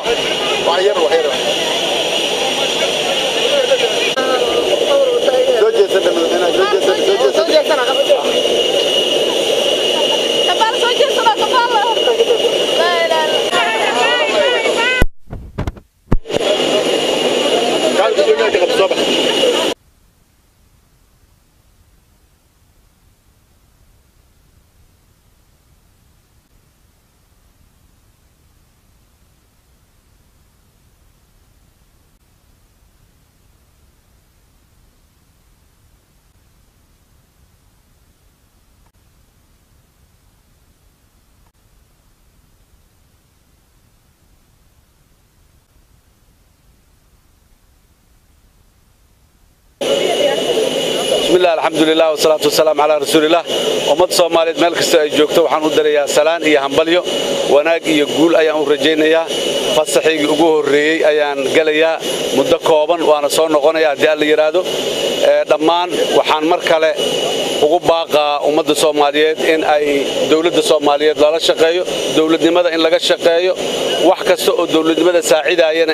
bismillahi alxamdulilah wasalaatu wasalaamu calaa rasuulilah ummadda soomaaliyeed meel kastoo ay joogto waxaan u darayaa salaan iyo hambalyo wanaag iyo guul ayaan u rajaynayaa fasaxiygii ugu horreeyey ayaan gelayaa muddo kooban waana soo noqonaya haddii alla yidhaahdo dhammaan waxaan mar kale ugu baaqaa ummadda soomaaliyeed in ay dowladda soomaaliyeed lala shaqeeyo dowladnimada in laga shaqeeyo wax kasta oo dowladnimada saacidaayana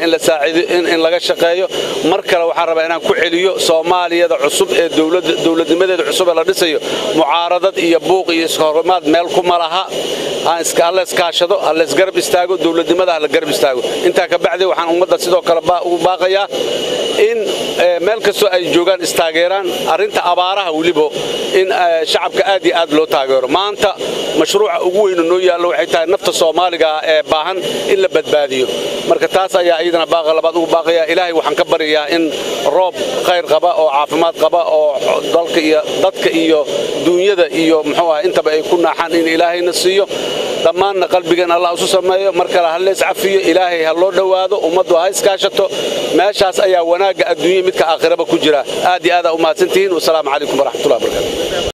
in laga shaqeeyo mar kale waxaan rabaa inaan ku celiyo soomaaliyada cusub ee dowladnimadeeda cusub ee la dhisayo mucaaradad iyo buuq iyo iskahorimaad meel kuma laha halla iskaashado halla isgarab istaago dowladnimada halla garab istaago intaa ka bacdi waxaan ummadda sidoo kale ugu baaqayaa in meel kastoo ay joogaan istaageeraan arrinta abaaraha weliba in shacabka aad iyo aad loo taageero maanta mashruuca ugu weynu noo yaallo waxay tahay nafta soomaaliga ah ee baahan in la badbaadiyo marka taas ayaa iyadana baaqa labaad ugu baaqaya ilaahay waxaan ka baryayaa in roob khayr qaba oo caafimaad qaba oo dalka iyo dadka iyo duunyada iyo muxuu ah intaba ay ku naaxaan in ilaahayna siiyo dhammaanna qalbigan allah isu sameeyo mar kale ha lees cafiyo ilaahay ha loo dhowaado ummaddu ha iskaashato meeshaas ayaa wanaagga adduunya midka aakhiraba ku jira aad iyo aadaa u mahadsantihiin wasalaamu calaykum waraxmatullahi wabarakatu